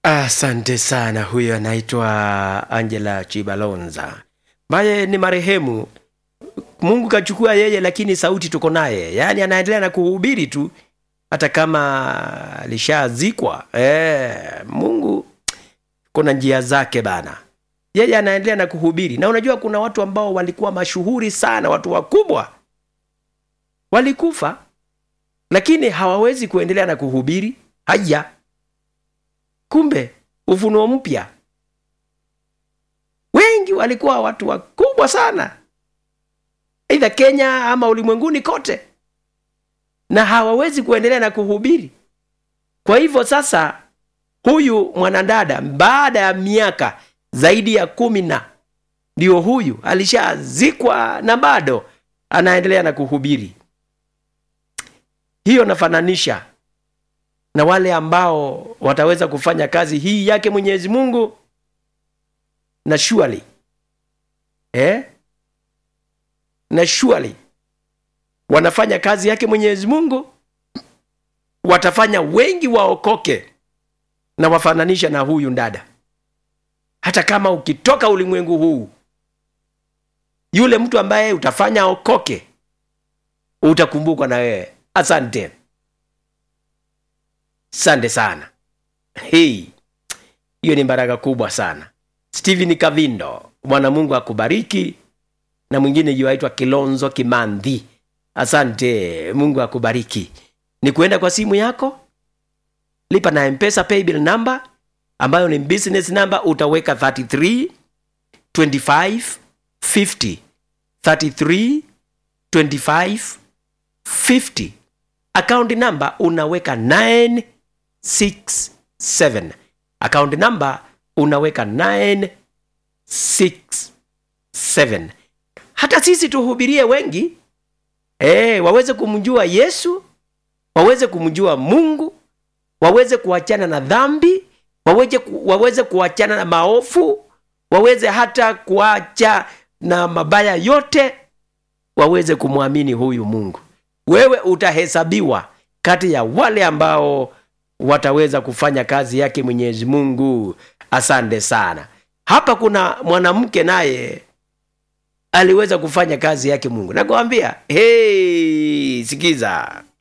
Asante sana. Huyo anaitwa Angela Chibalonza ambaye ni marehemu. Mungu kachukua yeye, lakini sauti tuko naye, yaani anaendelea na kuhubiri tu hata kama alishazikwa. E, Mungu kuna njia zake bana, yeye anaendelea na kuhubiri. Na unajua kuna watu ambao walikuwa mashuhuri sana, watu wakubwa walikufa, lakini hawawezi kuendelea na kuhubiri. Haya, kumbe ufunuo mpya, wengi walikuwa watu wakubwa sana, aidha Kenya ama ulimwenguni kote, na hawawezi kuendelea na kuhubiri. Kwa hivyo sasa, huyu mwanadada baada ya miaka zaidi ya kumi na ndio huyu alishazikwa na bado anaendelea na kuhubiri. Hiyo nafananisha na wale ambao wataweza kufanya kazi hii yake Mwenyezi Mungu na surely eh? na surely wanafanya kazi yake Mwenyezi Mungu, watafanya wengi waokoke, na wafananisha na huyu dada. Hata kama ukitoka ulimwengu huu, yule mtu ambaye utafanya okoke utakumbukwa na wewe. Asante, asante sana. Hii hiyo ni baraka kubwa sana. Steven Kavindo, Bwana Mungu akubariki. Na mwingine yuaitwa Kilonzo Kimandhi, asante, Mungu akubariki. Ni kuenda kwa simu yako, lipa na Mpesa paybill number ambayo ni business number, utaweka 33 25 50 33 25 50 account number unaweka 967 account number unaweka 967 hata sisi tuhubirie wengi e, waweze kumjua yesu waweze kumjua mungu waweze kuachana na dhambi waweze, ku, waweze kuachana na maofu waweze hata kuacha na mabaya yote waweze kumwamini huyu mungu wewe utahesabiwa kati ya wale ambao wataweza kufanya kazi yake mwenyezi mungu asante sana hapa kuna mwanamke naye aliweza kufanya kazi yake mungu nakwambia hey, sikiza